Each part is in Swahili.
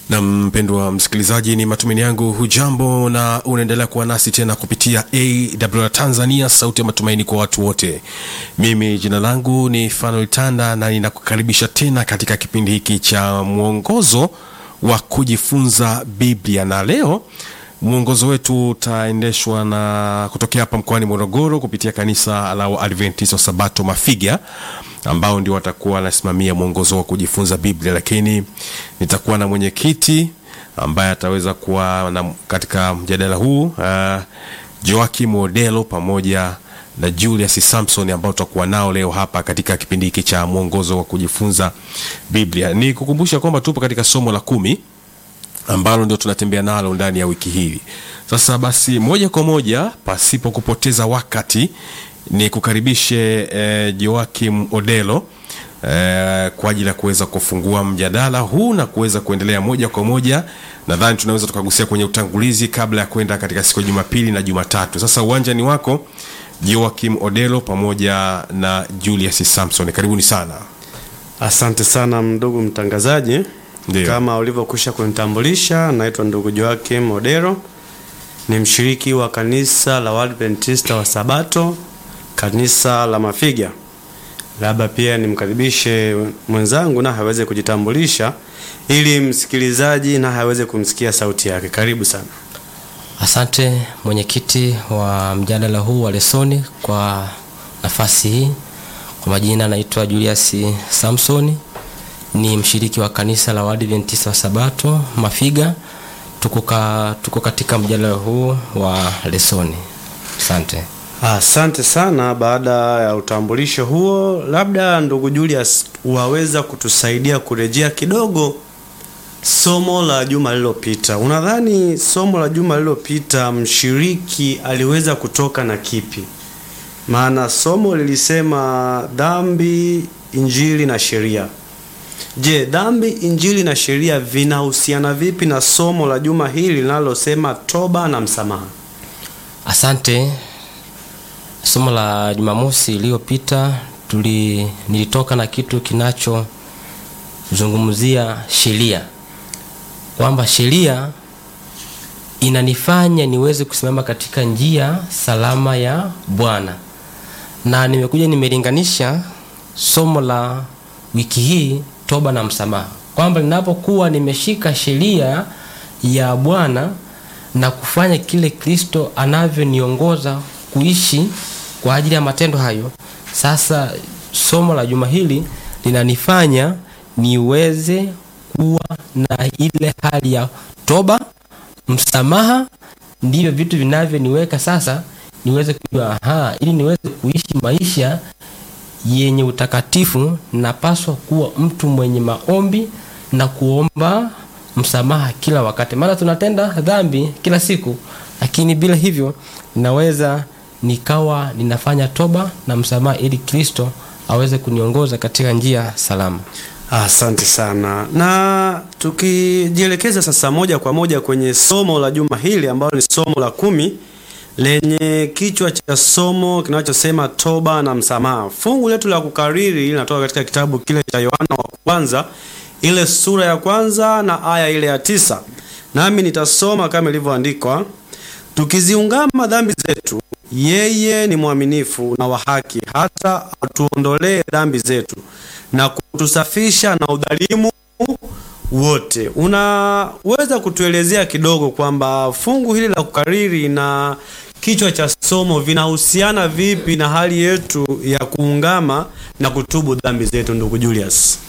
na mpendwa msikilizaji, ni matumaini yangu hujambo na unaendelea kuwa nasi tena kupitia AWR Tanzania, sauti ya matumaini kwa watu wote. Mimi jina langu ni Fanuel Tanda na ninakukaribisha tena katika kipindi hiki cha mwongozo wa kujifunza Biblia, na leo mwongozo wetu utaendeshwa na kutokea hapa mkoani Morogoro kupitia kanisa la Waadventista wa Sabato Mafiga ambao ndio watakuwa wanasimamia mwongozo wa kujifunza Biblia, lakini nitakuwa na mwenyekiti ambaye ataweza kuwa na katika mjadala huu uh, Joakim Odelo pamoja na Julius Samson ambao tutakuwa nao leo hapa katika kipindi hiki cha mwongozo wa kujifunza Biblia. Ni kukumbusha kwamba tupo katika somo la kumi ambalo ndio tunatembea nalo ndani ya wiki hii. Sasa basi, moja kwa moja pasipo kupoteza wakati ni kukaribishe eh, Joakim Odelo eh, kwa ajili ya kuweza kufungua mjadala huu na kuweza kuendelea moja kwa moja. Nadhani tunaweza tukagusia kwenye utangulizi kabla ya kwenda katika siku ya Jumapili na Jumatatu. Sasa uwanja ni wako Joakim Odelo pamoja na Julius Samson, karibuni sana. Asante sana ndugu mtangazaji. Ndiyo. Kama ulivyokwisha kunitambulisha, naitwa ndugu Joakim Odero, ni mshiriki wa kanisa la Waadventista wa Sabato, kanisa la Mafiga. Labda pia nimkaribishe mwenzangu na aweze kujitambulisha ili msikilizaji na aweze kumsikia sauti yake. Karibu sana. Asante mwenyekiti wa mjadala huu wa lesoni kwa nafasi hii. Kwa majina naitwa Julius Samsoni, ni mshiriki wa kanisa la Waadventista wa Sabato Mafiga. Tuko, ka, tuko katika mjadala huu wa lesoni. Asante. Asante sana. Baada ya utambulisho huo, labda ndugu Julius, waweza kutusaidia kurejea kidogo somo la juma lililopita. Unadhani somo la juma lililopita mshiriki aliweza kutoka na kipi? Maana somo lilisema dhambi, injili na sheria. Je, dhambi, injili na sheria vinahusiana vipi na somo la juma hili linalosema toba na msamaha? Asante. Somo la Jumamosi iliyopita tuli nilitoka na kitu kinachozungumzia sheria, kwamba sheria inanifanya niweze kusimama katika njia salama ya Bwana, na nimekuja nimelinganisha somo la wiki hii toba na msamaha, kwamba ninapokuwa nimeshika sheria ya Bwana na kufanya kile Kristo anavyoniongoza kuishi kwa ajili ya matendo hayo. Sasa somo la juma hili linanifanya niweze kuwa na ile hali ya toba, msamaha, ndivyo vitu vinavyoniweka sasa niweze kujua, aha, ili niweze kuishi maisha yenye utakatifu, napaswa kuwa mtu mwenye maombi na kuomba msamaha kila wakati, maana tunatenda dhambi kila siku, lakini bila hivyo ninaweza nikawa ninafanya toba na msamaha ili Kristo aweze kuniongoza katika njia salama. Asante sana. Na tukijielekeza sasa moja kwa moja kwenye somo la juma hili ambalo ni somo la kumi lenye kichwa cha somo kinachosema toba na msamaha. Fungu letu la kukariri linatoka katika kitabu kile cha Yohana wa kwanza ile sura ya kwanza na aya ile ya tisa. Nami nitasoma kama ilivyoandikwa: tukiziungama dhambi zetu, yeye ni mwaminifu na wa haki, hata atuondolee dhambi zetu na kutusafisha na udhalimu wote. Unaweza kutuelezea kidogo kwamba fungu hili la kukariri na kichwa cha somo vinahusiana vipi na hali yetu ya kuungama na kutubu dhambi zetu, ndugu Julius?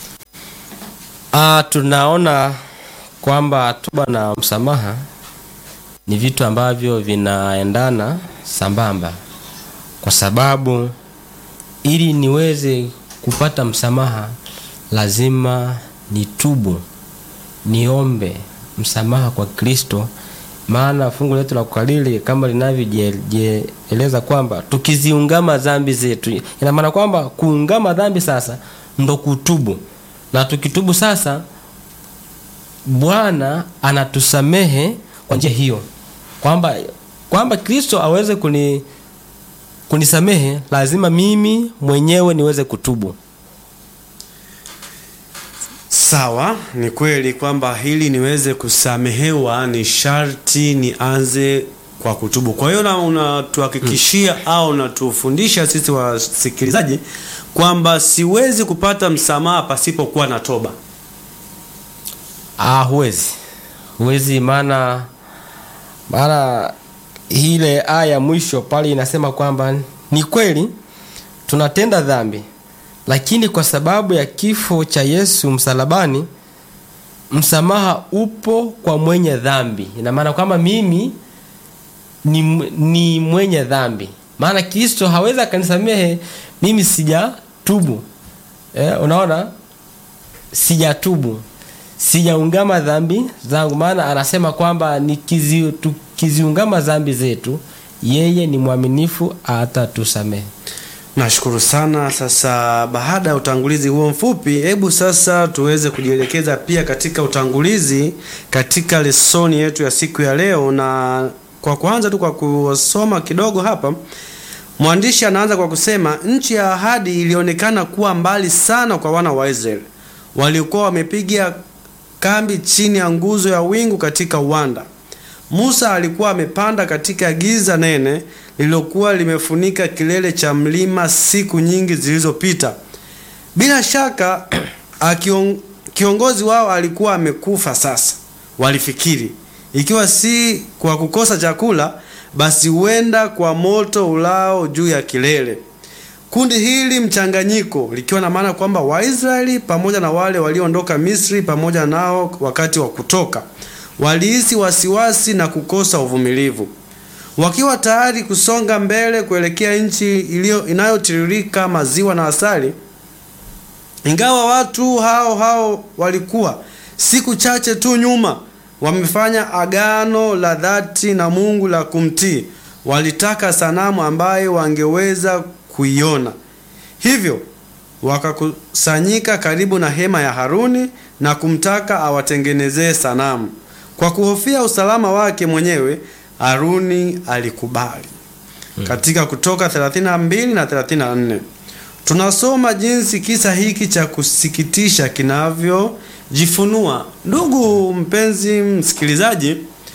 Ah, tunaona kwamba toba na msamaha ni vitu ambavyo vinaendana sambamba, kwa sababu ili niweze kupata msamaha lazima nitubu, niombe msamaha kwa Kristo. Maana fungu letu la kukariri kama linavyojieleza kwamba tukiziungama dhambi zetu, ina maana kwamba kuungama dhambi sasa ndo kutubu, na tukitubu sasa Bwana anatusamehe kwa njia hiyo, kwamba kwamba Kristo aweze kuni kunisamehe, lazima mimi mwenyewe niweze kutubu. Sawa, ni kweli kwamba hili niweze kusamehewa ni sharti nianze kwa kutubu. Kwa hiyo na unatuhakikishia au unatufundisha sisi wasikilizaji kwamba siwezi kupata msamaha pasipokuwa na toba. Ah, huwezi huwezi, maana maana ile aya ya mwisho pale inasema kwamba ni kweli tunatenda dhambi, lakini kwa sababu ya kifo cha Yesu msalabani, msamaha upo kwa mwenye dhambi. Ina maana kwamba mimi ni, ni mwenye dhambi, maana Kristo hawezi akanisamehe mimi sijatubu. Eh, unaona, sijatubu sijaungama dhambi zangu, maana anasema kwamba nikizi, tukiziungama dhambi zetu yeye ni mwaminifu atatusamehe. Nashukuru sana. Sasa baada ya utangulizi huo mfupi, hebu sasa tuweze kujielekeza pia katika utangulizi katika lesoni yetu ya siku ya leo, na kwa kuanza tu kwa kusoma kidogo hapa, mwandishi anaanza kwa kusema nchi ya ahadi ilionekana kuwa mbali sana kwa wana wa Israeli waliokuwa wamepiga kambi chini ya nguzo ya wingu katika uwanda. Musa alikuwa amepanda katika giza nene lililokuwa limefunika kilele cha mlima siku nyingi zilizopita. Bila shaka akion, kiongozi wao alikuwa amekufa sasa. Walifikiri ikiwa si kwa kukosa chakula, basi huenda kwa moto ulao juu ya kilele. Kundi hili mchanganyiko likiwa na maana kwamba Waisraeli pamoja na wale walioondoka Misri pamoja nao wakati wa kutoka walihisi wasiwasi na kukosa uvumilivu, wakiwa tayari kusonga mbele kuelekea nchi iliyo inayotiririka maziwa na asali. Ingawa watu hao hao walikuwa siku chache tu nyuma wamefanya agano la dhati na Mungu la kumtii, walitaka sanamu ambayo wangeweza kuiona. Hivyo wakakusanyika karibu na hema ya Haruni na kumtaka awatengenezee sanamu. Kwa kuhofia usalama wake mwenyewe, Haruni alikubali. Katika Kutoka 32 na 34 tunasoma jinsi kisa hiki cha kusikitisha kinavyojifunua. Ndugu mpenzi msikilizaji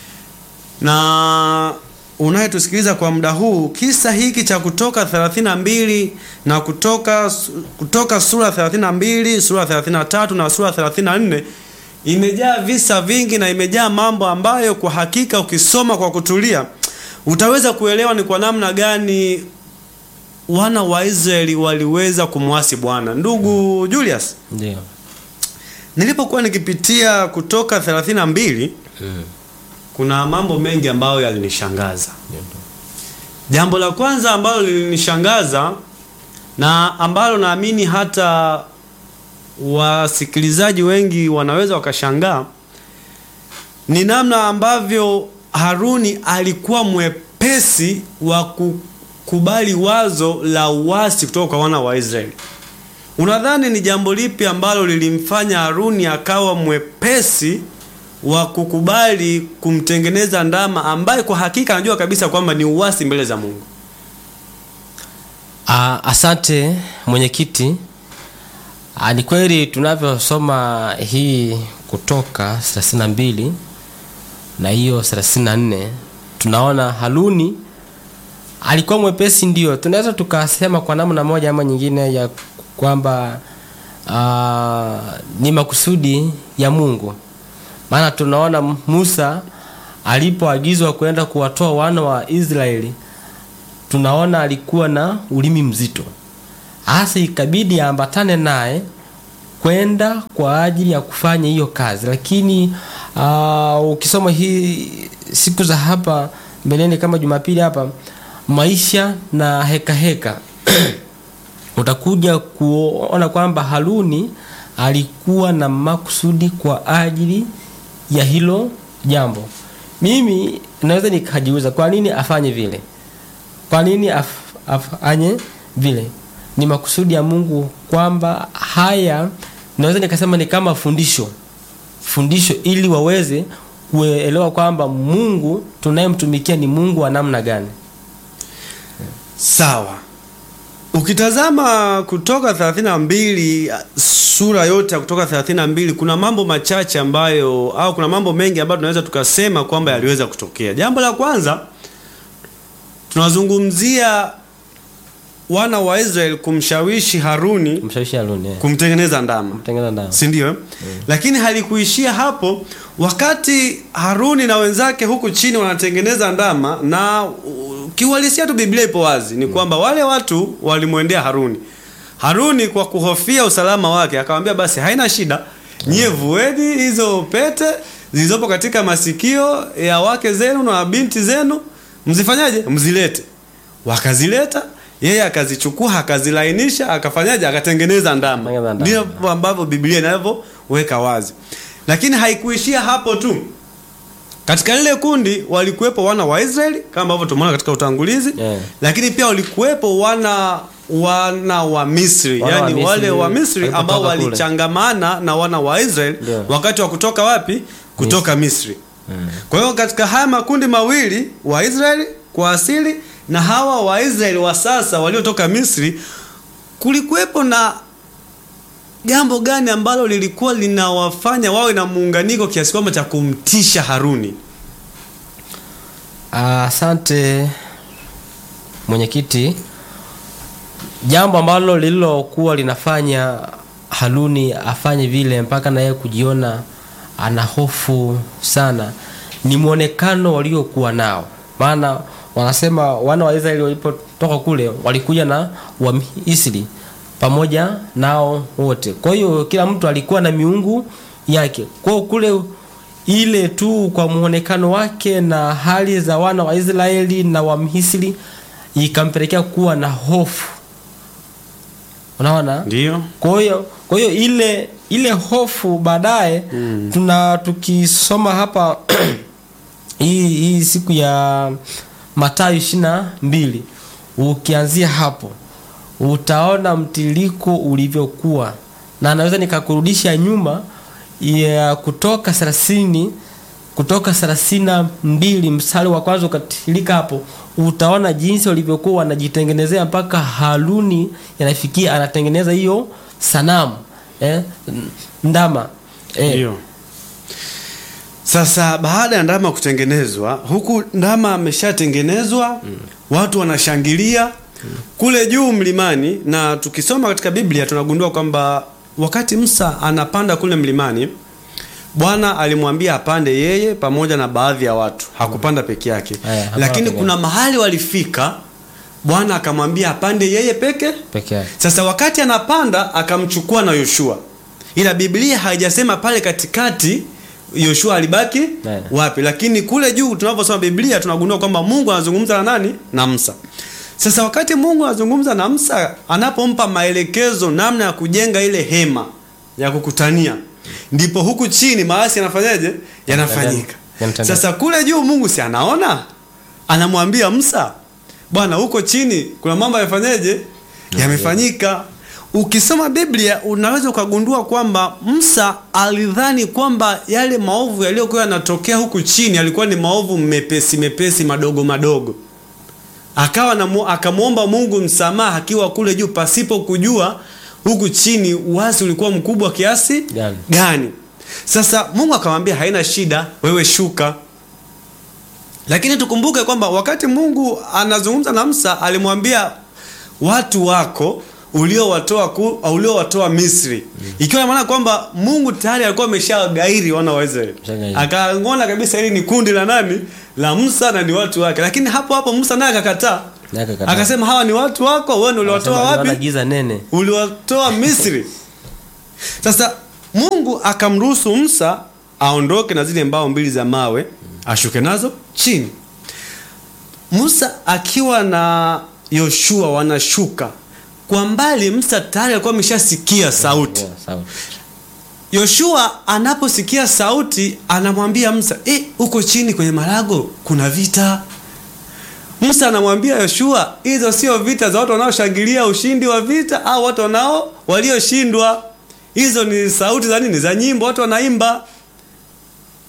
na unayetusikiliza kwa muda huu, kisa hiki cha Kutoka 32 na kutoka, kutoka sura 32, sura 33 na sura 34 imejaa visa vingi na imejaa mambo ambayo kwa hakika ukisoma kwa kutulia utaweza kuelewa ni kwa namna gani wana wa Israeli waliweza kumwasi Bwana. Ndugu Julius, Ndio. nilipokuwa nikipitia Kutoka 32 kuna mambo mengi ambayo yalinishangaza. Jambo la kwanza ambalo lilinishangaza na ambalo naamini hata wasikilizaji wengi wanaweza wakashangaa ni namna ambavyo Haruni alikuwa mwepesi wa kukubali wazo la uasi kutoka kwa wana wa Israeli. Unadhani ni jambo lipi ambalo lilimfanya Haruni akawa mwepesi wa kukubali kumtengeneza ndama ambaye kwa hakika anajua kabisa kwamba ni uasi mbele za Mungu? Ah, asante mwenyekiti. Ah, ni kweli tunavyosoma hii Kutoka 32 na hiyo 34 tunaona Haruni alikuwa mwepesi, ndio tunaweza tukasema kwa namna moja ama nyingine ya kwamba ah, ni makusudi ya Mungu, maana tunaona Musa alipoagizwa kwenda kuwatoa wana wa Israeli tunaona alikuwa na ulimi mzito, hasa ikabidi aambatane naye kwenda kwa ajili ya kufanya hiyo kazi. Lakini uh, ukisoma hii siku za hapa mbeleni kama Jumapili hapa, maisha na heka heka utakuja kuona kwamba Haruni alikuwa na makusudi kwa ajili ya hilo jambo. Mimi naweza nikajiuliza kwa nini afanye vile kwa nini af, afanye vile? Ni makusudi ya Mungu kwamba haya, naweza nikasema ni kama fundisho, fundisho ili waweze kuelewa kwamba Mungu tunayemtumikia ni Mungu wa namna gani. Sawa. Ukitazama Kutoka 32 sura yote ya Kutoka 32 kuna mambo machache ambayo au kuna mambo mengi ambayo tunaweza tukasema kwamba yaliweza kutokea. Jambo la kwanza tunazungumzia wana wa Israeli kumshawishi Haruni mshawishi Haruni eh. kumtengeneza ndama. Mtengeneza ndama. si ndio? eh? Lakini halikuishia hapo. Wakati Haruni na wenzake huku chini wanatengeneza ndama, na uh, kiuhalisia tu Biblia ipo wazi ni kwamba wale watu walimwendea Haruni. Haruni kwa kuhofia usalama wake akamwambia, basi haina shida, nyie vueni hizo pete zilizopo katika masikio ya wake zenu na binti zenu, mzifanyaje? Mzilete. Wakazileta, yeye akazichukua akazilainisha, akafanyaje? Akatengeneza ndama. Tengeneza ndama. Ndio ambavyo Biblia inavyoweka wazi. Lakini haikuishia hapo tu. Katika lile kundi walikuwepo wana wa Israeli kama ambavyo tumeona katika utangulizi Yeah. lakini pia walikuwepo wana wana wa Misri, Wana wa yani Misri wale wa Misri walipotoka ambao kule. walichangamana na wana wa Israeli Ndio. wakati wa kutoka wapi? Kutoka Misri. Kwa hiyo katika haya makundi mawili wa Israeli kwa asili na hawa wa Israeli wa sasa waliotoka Misri kulikuwepo na jambo gani ambalo lilikuwa linawafanya wawe na muunganiko kiasi kwamba cha kumtisha Haruni? Asante mwenyekiti. Jambo ambalo lililokuwa linafanya Haruni afanye vile mpaka na yeye kujiona ana hofu sana ni mwonekano waliokuwa nao, maana wanasema wana wa Israeli walipotoka kule walikuja na Wamisri pamoja nao wote. Kwa hiyo kila mtu alikuwa na miungu yake. Kwa hiyo kule ile tu kwa muonekano wake na hali za wana wa Israeli na wa Misri ikampelekea kuwa na hofu. Unaona? Ndio. Kwa hiyo kwa hiyo ile ile hofu baadaye tuna tukisoma hapa hii hii siku ya Mathayo ishirini na mbili ukianzia hapo utaona mtiririko ulivyokuwa, na naweza nikakurudisha nyuma ya kutoka thelathini kutoka thelathini na mbili mstari wa kwanza ukatilika hapo, utaona jinsi walivyokuwa wanajitengenezea mpaka Haruni yanafikia anatengeneza hiyo sanamu eh, ndama eh, Ndio. Sasa baada ya ndama kutengenezwa, huku ndama ameshatengenezwa, watu wanashangilia kule juu mlimani, na tukisoma katika Biblia tunagundua kwamba wakati Musa anapanda kule mlimani, Bwana alimwambia apande yeye pamoja na baadhi ya watu, hakupanda peke yake. Aya, hapana Lakini peke kuna mahali walifika, Bwana akamwambia apande yeye peke peke yake. sasa wakati anapanda akamchukua na Yoshua, ila Biblia haijasema pale katikati Yoshua alibaki Naam. wapi, lakini kule juu tunaposoma Biblia tunagundua kwamba Mungu anazungumza na nani? Na Musa. Sasa wakati Mungu anazungumza na Musa, anapompa maelekezo namna ya kujenga ile hema ya kukutania, ndipo huku chini maasi yanafanyaje? Yanafanyika. Yanatendeka. Sasa kule juu Mungu si anaona, anamwambia Musa, bwana, huko chini kuna mambo yafanyeje? Yamefanyika. Ukisoma Biblia unaweza ukagundua kwamba Musa alidhani kwamba yale maovu yaliyokuwa yanatokea huku chini yalikuwa ni maovu mepesi mepesi madogo madogo, akawa na mu- akamwomba Mungu msamaha akiwa kule juu pasipo kujua huku chini uasi ulikuwa mkubwa kiasi Gani? gani. Sasa Mungu akamwambia haina shida, wewe shuka. Lakini tukumbuke kwamba wakati Mungu anazungumza na Musa alimwambia watu wako uliowatoa ku- uliowatoa Misri, ikiwa ina maana kwamba Mungu tayari alikuwa ameshagairi wana wa Israeli, Ameshagairi. akaona kabisa hili ni kundi la nani, la Musa na ni watu wake. Lakini hapo hapo Musa naye akakataa, Naye akakataa. akasema hawa ni watu wako, wewe ndio uliwatoa Wanasema wapi? wana giza nene. uliwatoa Misri. Sasa Mungu akamruhusu Musa aondoke na zile mbao mbili za mawe ashuke nazo chini. Musa akiwa na Yoshua wanashuka kwa mbali. Musa tayari alikuwa ameshasikia sauti. Yeah, sawa. Yoshua anaposikia sauti anamwambia Musa, eh, huko chini kwenye marago kuna vita. Musa anamwambia Yoshua, hizo sio vita za watu wanaoshangilia ushindi wa vita au watu wanao walioshindwa. Hizo ni sauti za nini? Za nyimbo, watu wanaimba.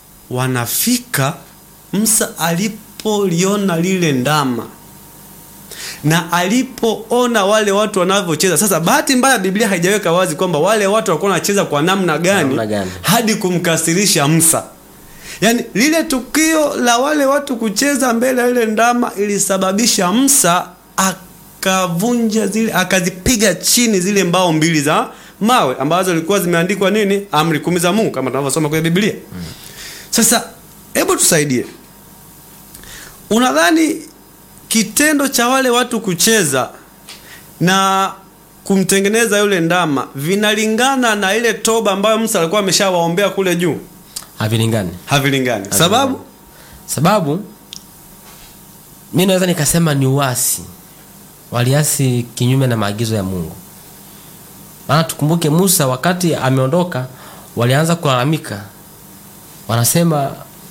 Wanafika, Musa alipoliona lile ndama na alipoona wale watu wanavyocheza. Sasa bahati mbaya, Biblia haijaweka wazi kwamba wale watu walikuwa wanacheza kwa namna gani, Namna gani? hadi kumkasirisha Musa. Yaani lile tukio la wale watu kucheza mbele ya ile ndama ilisababisha Musa akavunja zile akazipiga chini zile mbao mbili za mawe ambazo zilikuwa zimeandikwa nini, amri kumi za Mungu kama tunavyosoma kwenye Biblia. Sasa hebu tusaidie, unadhani kitendo cha wale watu kucheza na kumtengeneza yule ndama vinalingana na ile toba ambayo Musa alikuwa ameshawaombea kule juu? havilingani Havilingani. Sababu sababu mi naweza nikasema ni uasi waliasi kinyume na maagizo ya mungu maana tukumbuke musa wakati ameondoka walianza kulalamika wanasema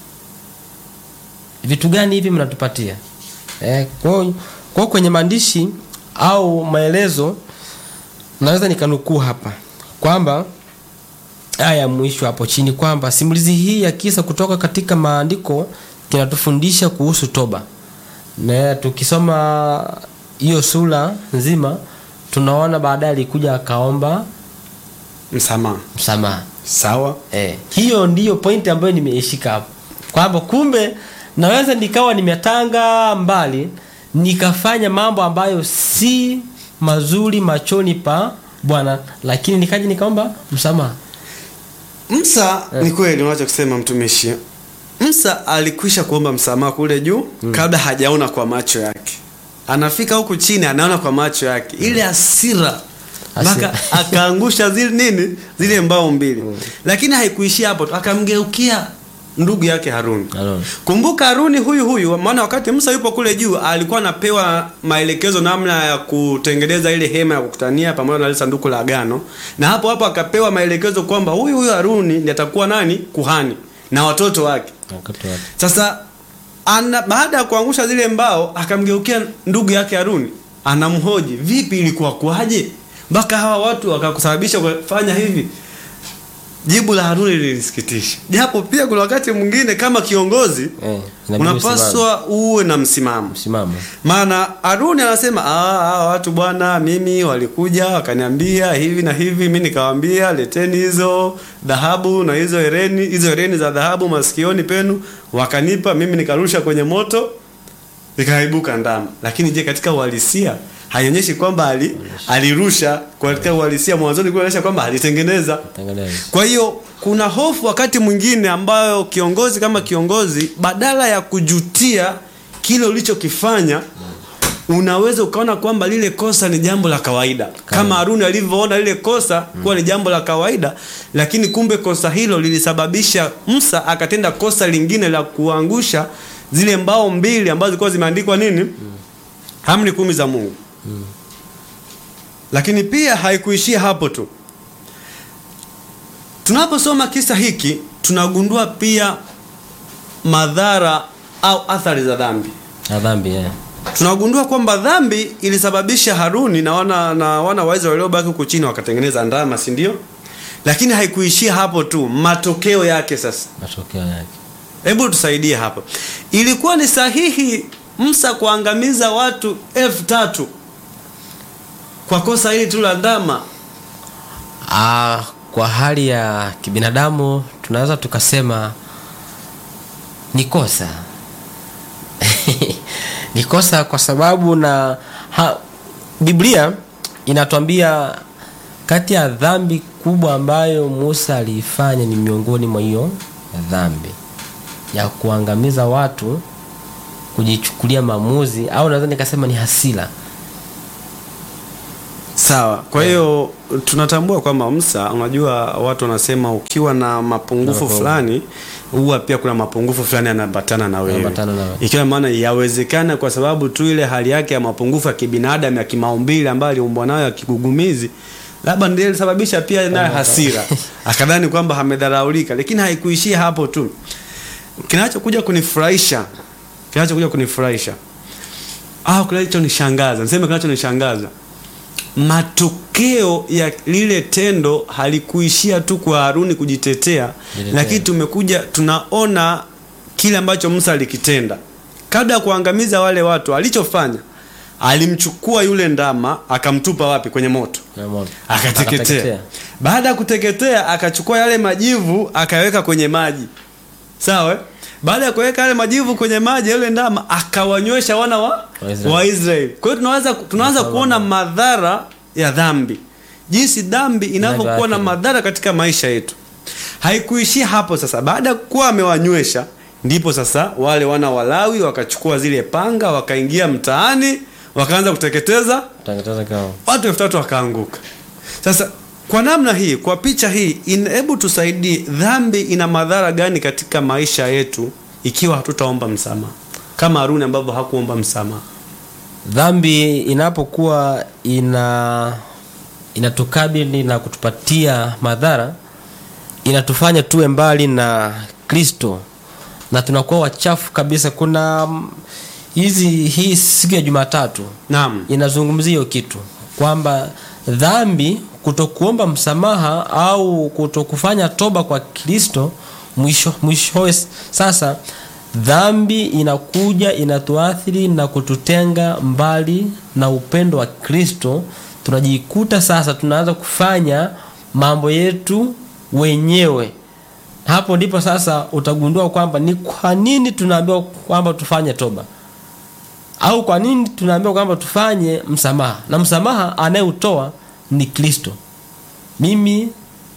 vitu gani hivi mnatupatia eh, kwa hiyo- kwa hiyo kwenye maandishi au maelezo naweza nikanukuu hapa kwamba aya ya mwisho hapo chini kwamba simulizi hii ya kisa kutoka katika maandiko kinatufundisha kuhusu toba na tukisoma hiyo sura nzima tunaona baadaye alikuja akaomba msamaha. msamaha Sawa. eh, hiyo ndiyo pointi ambayo nimeishika hapo kwamba kumbe naweza nikawa nimetanga mbali nikafanya mambo ambayo si mazuri machoni pa bwana lakini nikaja nikaomba msamaha Musa ni kweli unachokisema mtumishi. Musa alikwisha kuomba msamaha kule juu kabla hajaona kwa macho yake. Anafika huku chini anaona kwa macho yake ile hasira mpaka Hasira. akaangusha zile nini zile mbao mbili, lakini haikuishia hapo tu, akamgeukia ndugu yake Haruni. Haruni. Kumbuka Haruni huyu huyu, maana wakati Musa yupo kule juu alikuwa anapewa maelekezo namna ya kutengeneza ile hema ya kukutania pamoja na ile sanduku la agano, na hapo hapo akapewa maelekezo kwamba huyu huyu Haruni ndiye atakuwa nani kuhani na watoto wake. Wakati wa- Sasa ana, baada ya kuangusha zile mbao akamgeukia ndugu yake Haruni, anamhoji vipi, ilikuwa kwaje mpaka hawa watu wakakusababisha kufanya hivi? Jibu la Haruni lilisikitisha, japo pia kuna wakati mwingine kama kiongozi Eh, inabidi usimame. unapaswa uwe na msimamo. msimamo Maana Haruni anasema ah, hawa watu bwana, mimi walikuja wakaniambia hivi na hivi, mimi nikawaambia leteni hizo dhahabu na hizo hereni, hizo hereni za dhahabu masikioni penu, wakanipa mimi, nikarusha kwenye moto, ikaibuka ndama. Lakini je, katika uhalisia haionyeshi kwamba ali, alirusha. Katika uhalisia mwanzoni kuonyesha kwamba alitengeneza. tengeneza Kwa hiyo kuna hofu wakati mwingine ambayo kiongozi kama kiongozi, badala ya kujutia kile ulichokifanya, unaweza ukaona kwamba lile kosa ni jambo la kawaida, kama Haruni alivyoona lile kosa kuwa ni jambo la kawaida, lakini kumbe kosa hilo lilisababisha Musa akatenda kosa lingine la kuangusha zile mbao mbili ambazo zilikuwa zimeandikwa nini, amri kumi za Mungu. Lakini pia haikuishia hapo tu. Tunaposoma kisa hiki tunagundua pia madhara au athari za dhambi. na dhambi eh. Tunagundua kwamba dhambi ilisababisha Haruni na wana na wana wa Israeli waliobaki huko chini wakatengeneza ndama, si ndio? Lakini haikuishia hapo tu, matokeo yake sasa. matokeo yake Hebu tusaidie hapo. Ilikuwa ni sahihi Musa kuangamiza watu elfu tatu kwa kosa hili tu la ndama? Ah, kwa hali ya kibinadamu tunaweza tukasema ni kosa ni kosa kwa sababu na ha, Biblia inatuambia kati ya dhambi kubwa ambayo Musa aliifanya ni miongoni mwa hiyo dhambi ya kuangamiza watu, kujichukulia maamuzi au naweza nikasema ni hasira. Sawa. Kwa hiyo tunatambua kwamba Musa, unajua watu wanasema ukiwa na mapungufu Mapungufu. fulani huwa pia kuna mapungufu fulani yanaambatana na wewe. Yanaambatana na wewe. Ikiwa maana yawezekana kwa sababu tu ile hali yake ya mapungufu ya kibinadamu ya kimaumbile ambayo aliumbwa nayo ya kigugumizi labda ndiye ilisababisha pia naye hasira akadhani kwamba amedharaulika, lakini haikuishia hapo tu. Kinachokuja kunifurahisha, kinachokuja kunifurahisha au kinachonishangaza, niseme kinachonishangaza matokeo ya lile tendo halikuishia tu kwa Haruni kujitetea, Lile lakini tendo. tumekuja tunaona kile ambacho Musa alikitenda kabla ya kuangamiza wale watu. Alichofanya alimchukua yule ndama akamtupa wapi kwenye moto Na moto. akateketea baada ya kuteketea akachukua yale majivu akaweka kwenye maji sawa eh? baada ya kuweka yale majivu kwenye maji yule ndama akawanywesha wana wa Waisraeli. waisraeli kwa hiyo tunaanza tunaanza kuona madhara ya dhambi jinsi dhambi inavyokuwa na Inavyoathiri. madhara katika maisha yetu haikuishia hapo sasa baada ya kuwa amewanywesha ndipo sasa wale wana walawi wakachukua zile panga wakaingia mtaani wakaanza kuteketeza Teketeza kao. watu elfu tatu wakaanguka sasa kwa namna hii kwa picha hii in- hebu tusaidie dhambi ina madhara gani katika maisha yetu ikiwa hatutaomba msamaha kama haruni ambavyo hakuomba msamaha dhambi inapokuwa ina inatukabili na kutupatia madhara inatufanya tuwe mbali na kristo na tunakuwa wachafu kabisa kuna mm, hizi hii siku ya jumatatu naam inazungumzia hiyo kitu kwamba dhambi kutokuomba msamaha au kutokufanya toba kwa kristo mwisho mwishowe sasa dhambi inakuja inatuathiri na kututenga mbali na upendo wa kristo tunajikuta sasa tunaanza kufanya mambo yetu wenyewe hapo ndipo sasa utagundua kwamba ni kwa nini tunaambiwa kwamba tufanye toba au kwa nini tunaambiwa kwamba tufanye msamaha na msamaha anayeutoa ni kristo mimi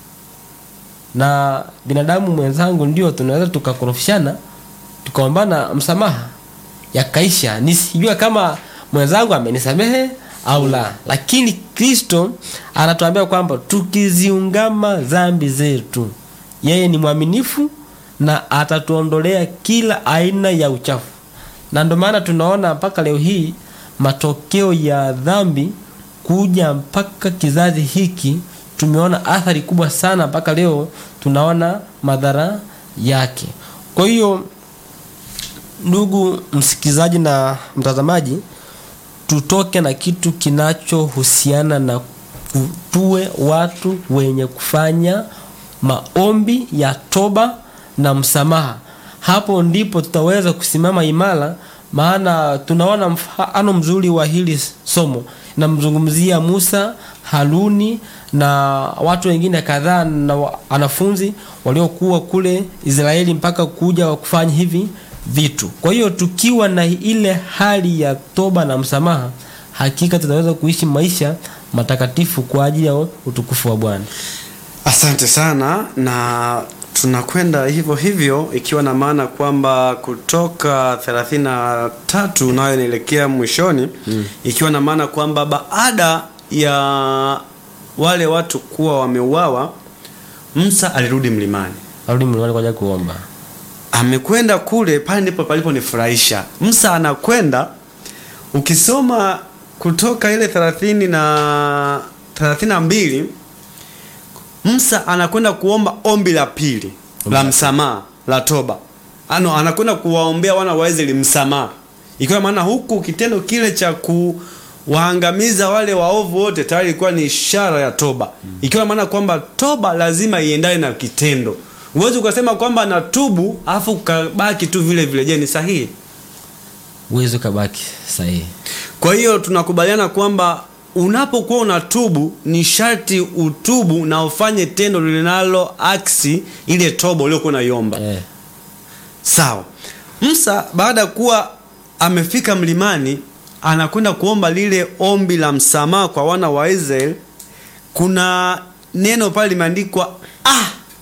na binadamu mwenzangu ndio tunaweza tukakorofishana tukaombana msamaha yakaisha nisijua kama mwenzangu amenisamehe au la lakini kristo anatuambia kwamba tukiziungama dhambi zetu yeye ni mwaminifu na atatuondolea kila aina ya uchafu na ndio maana tunaona mpaka leo hii matokeo ya dhambi kuja mpaka kizazi hiki tumeona athari kubwa sana mpaka leo tunaona madhara yake kwa hiyo ndugu msikilizaji na mtazamaji tutoke na kitu kinachohusiana na ku- tuwe watu wenye kufanya maombi ya toba na msamaha hapo ndipo tutaweza kusimama imara maana tunaona mfano mzuri wa hili somo namzungumzia musa haruni na watu wengine kadhaa na wa- wanafunzi waliokuwa kule israeli mpaka kuja kufanya hivi vitu kwa hiyo tukiwa na ile hali ya toba na msamaha hakika tutaweza kuishi maisha matakatifu kwa ajili ya utukufu wa bwana asante sana na tunakwenda hivyo hivyo ikiwa na maana kwamba kutoka 33 nayo inaelekea mwishoni mm. ikiwa na maana kwamba baada ya wale watu kuwa wameuawa msa alirudi mlimani arudi mlimani kwa ajili ya kuomba amekwenda kule pale ndipo paliponifurahisha msa anakwenda ukisoma kutoka ile thelathini na thelathini na mbili msa anakwenda kuomba ombi la pili la msamaha la toba ano anakwenda kuwaombea wana wa Israeli msamaha ikiwa maana huku kitendo kile cha kuwaangamiza wale waovu wote tayari ilikuwa ni ishara ya toba ikiwa maana kwamba toba lazima iendane na kitendo huwezi ukasema kwamba natubu afu ukabaki tu vile vile je ni sahihi uwezi ukabaki sahihi kwa hiyo tunakubaliana kwamba unapokuwa unatubu ni sharti utubu na ufanye tendo linalo aksi ile toba uliokuwa unaiomba eh. sawa msa baada ya kuwa amefika mlimani anakwenda kuomba lile ombi la msamaha kwa wana wa israeli kuna neno pale limeandikwa ah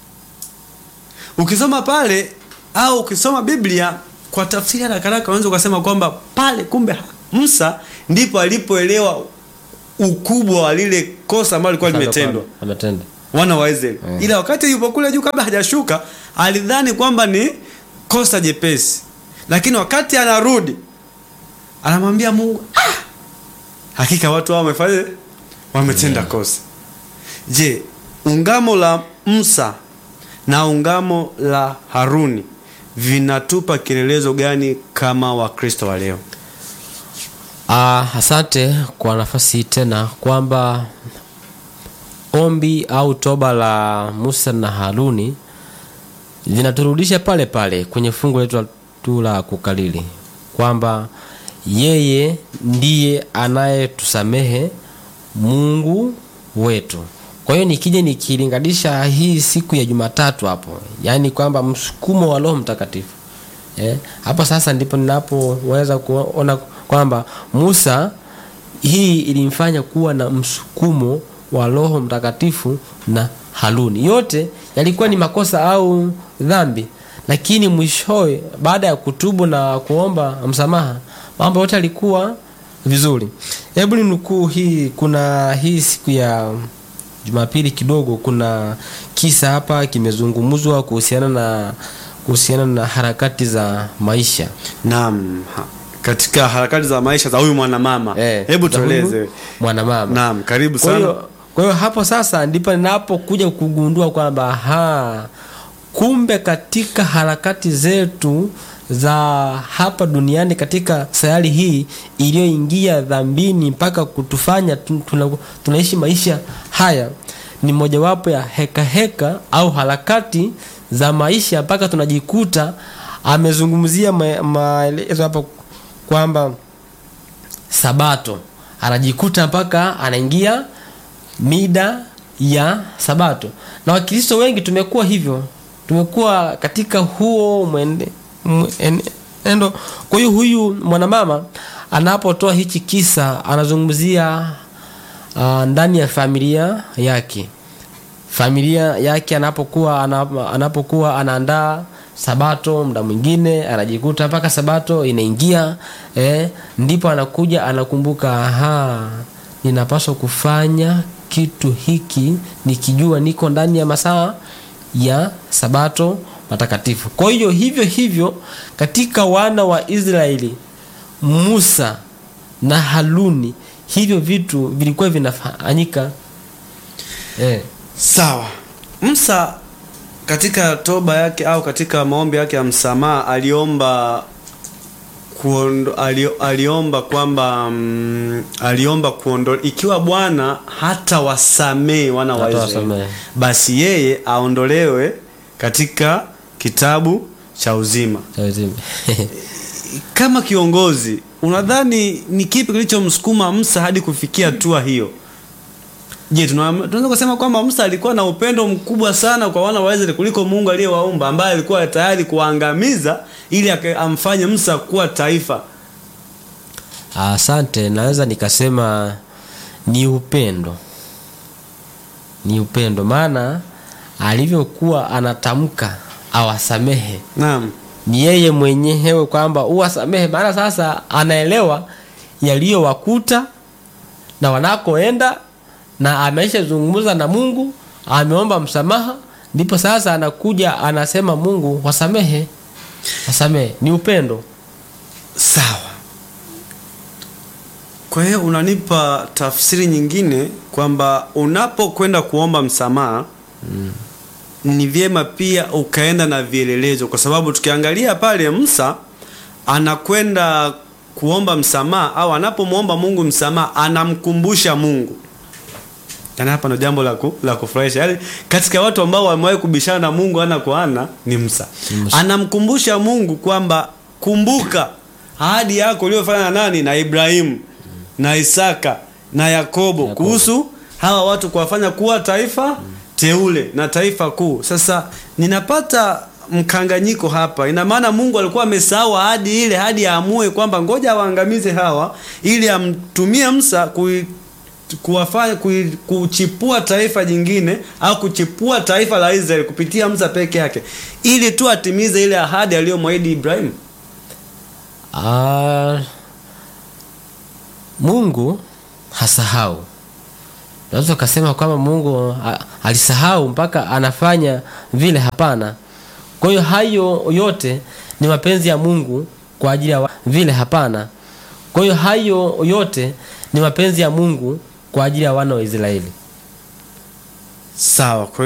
ukisoma pale au ukisoma biblia kwa tafsiri ya haraka haraka unaweza ukasema kwamba pale kumbe msa ndipo alipoelewa ukubwa wa lile kosa ambalo lilikuwa limetendwa ametenda wana wa Israeli Mm. ila wakati yupo kule juu kabla hajashuka alidhani kwamba ni kosa jepesi lakini wakati anarudi anamwambia Mungu ah! hakika watu hao wamefanya wametenda kosa je ungamo la Musa na ungamo la Haruni vinatupa kielelezo gani kama wakristo wa leo Ah, asante kwa nafasi hii tena kwamba ombi au toba la Musa na Haruni linaturudisha pale pale kwenye fungu letu tu la kukalili kwamba yeye ndiye anayetusamehe mungu wetu kwa hiyo nikija nikilinganisha hii siku ya jumatatu hapo yaani kwamba msukumo wa roho mtakatifu eh, hapo sasa ndipo ninapoweza kuona kwamba musa hii ilimfanya kuwa na msukumo wa roho mtakatifu na haruni yote yalikuwa ni makosa au dhambi lakini mwishowe baada ya kutubu na kuomba msamaha mambo yote yalikuwa vizuri hebu ninukuu hii kuna hii siku ya jumapili kidogo kuna kisa hapa kimezungumzwa kuhusiana na kuhusiana na harakati za maisha Naam, ha- katika harakati za maisha za huyu mwanamama Eh, hebu za huyu tueleze. mwanamama Naam, karibu kwa sana. hiyo kwa hiyo hapo sasa ndipo ninapokuja kugundua kwamba ha kumbe katika harakati zetu za hapa duniani katika sayari hii iliyoingia dhambini mpaka kutufanya tu- tuna, tunaishi maisha haya ni mojawapo ya heka heka au harakati za maisha mpaka tunajikuta amezungumzia ma- maelezo hapa kwamba sabato anajikuta mpaka anaingia mida ya sabato na wakristo wengi tumekuwa hivyo tumekuwa katika huo mwende- mwenendo kwa hiyo huyu mwanamama anapotoa hichi kisa anazungumzia uh, ndani ya familia yake familia yake anapokuwa ana- anapokuwa anaandaa sabato muda mwingine anajikuta mpaka sabato inaingia eh, ndipo anakuja anakumbuka aha ninapaswa kufanya kitu hiki nikijua niko ndani ya masaa ya sabato matakatifu kwa hiyo hivyo hivyo katika wana wa israeli musa na haruni hivyo vitu vilikuwa vinafanyika eh. Sawa. Musa katika toba yake au katika maombi yake ya msamaha aliomba kuondo, alio, aliomba kwamba mm, aliomba kuondo ikiwa Bwana hata wasamee wana wa Hata Israeli wasamehe. basi yeye aondolewe katika kitabu cha uzima. Tazame. Kama kiongozi, unadhani ni kipi kilichomsukuma Musa hadi kufikia hatua hiyo? Je, tuna- tunaweza kusema kwamba Musa alikuwa na upendo mkubwa sana kwa wana wa Israeli kuliko Mungu aliyewaumba ambaye alikuwa tayari kuwaangamiza ili aka- amfanye Musa kuwa taifa. Asante, naweza nikasema ni upendo, ni upendo, maana alivyokuwa anatamka awasamehe Naam. ni yeye mwenyewe kwamba uwasamehe, maana sasa anaelewa yaliyowakuta na wanakoenda, na ameshazungumza na Mungu, ameomba msamaha, ndipo sasa anakuja anasema Mungu wasamehe, wasamehe. Ni upendo. Sawa. Kwa hiyo unanipa tafsiri nyingine kwamba unapokwenda kuomba msamaha ni vyema pia ukaenda na vielelezo, kwa sababu tukiangalia pale Musa anakwenda kuomba msamaha au anapomwomba Mungu msamaha anamkumbusha Mungu. Yaani hapa ndo jambo la ku, la kufurahisha. Yaani katika watu ambao wamewahi kubishana na Mungu ana kwa ana ni Musa. Musa. Anamkumbusha Mungu kwamba kumbuka ahadi yako uliyofanya na nani na Ibrahimu na Isaka na Yakobo, Yakobo. kuhusu hawa watu kuwafanya kuwa taifa teule na taifa kuu. Sasa ninapata mkanganyiko hapa. Ina maana Mungu alikuwa amesahau ahadi ile hadi aamue kwamba ngoja awaangamize hawa ili amtumie Musa kui kuwafanya kui- kuchipua taifa jingine au kuchipua taifa la Israeli kupitia Musa peke yake ili tu atimize ile ahadi aliyomwahidi Ibrahim. Ah, Mungu hasahau. Unaweza ukasema kwamba Mungu a- alisahau mpaka anafanya vile? Hapana. Kwa hiyo hayo yote ni mapenzi ya Mungu kwa ajili ya wa- vile? Hapana. Kwa hiyo hayo yote ni mapenzi ya Mungu kwa ajili ya wana wa Israeli. Sawa. Kwa